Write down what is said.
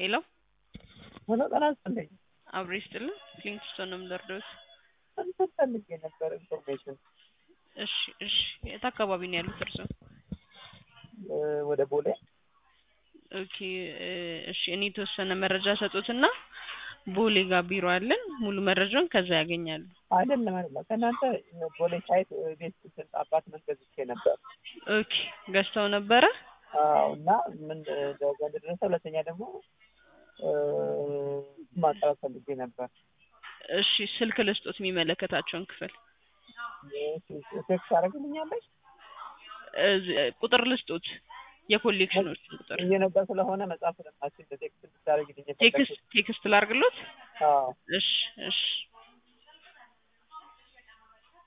ሄሎ ሆኖ ጤና ይስጥልኝ። አብሬ ስጥልን ሊንክስቶን ነው የምደርደውት። እንትን ፈልጌ ነበር ኢንፎርሜሽን እሺ እሺ የት አካባቢ ነው ያሉት እርስዎ? እ ወደ ቦሌ ኦኬ እ እሺ እኔ የተወሰነ መረጃ ሰጡትና ቦሌ ጋር ቢሮ አለን ሙሉ መረጃውን ከዛ ያገኛሉ። አይደለም አይደለም ከእናንተ ቦሌ ሳይት ቤት እንትን አፓርትመንት ገዝቼ ነበር። ኦኬ ገዝተው ነበረ? አዎ እና ምን ደረጃ እንደደረሰ ሁለተኛ ደግሞ እ ማጣራት ፈልጌ ነበር። እሺ ስልክ ልስጦት የሚመለከታቸውን ክፍል ቴክስት ታደርግልኛለች? እዝ- ቁጥር ልስጦት የኮሌክሽኖች ቁጥር እየነዳ ስለሆነ መጽሐፍ ስለማችል በቴክስት ብታደርግልኝ ቴክስት ቴክስት ላርግሎት? አዎ እሺ እሺ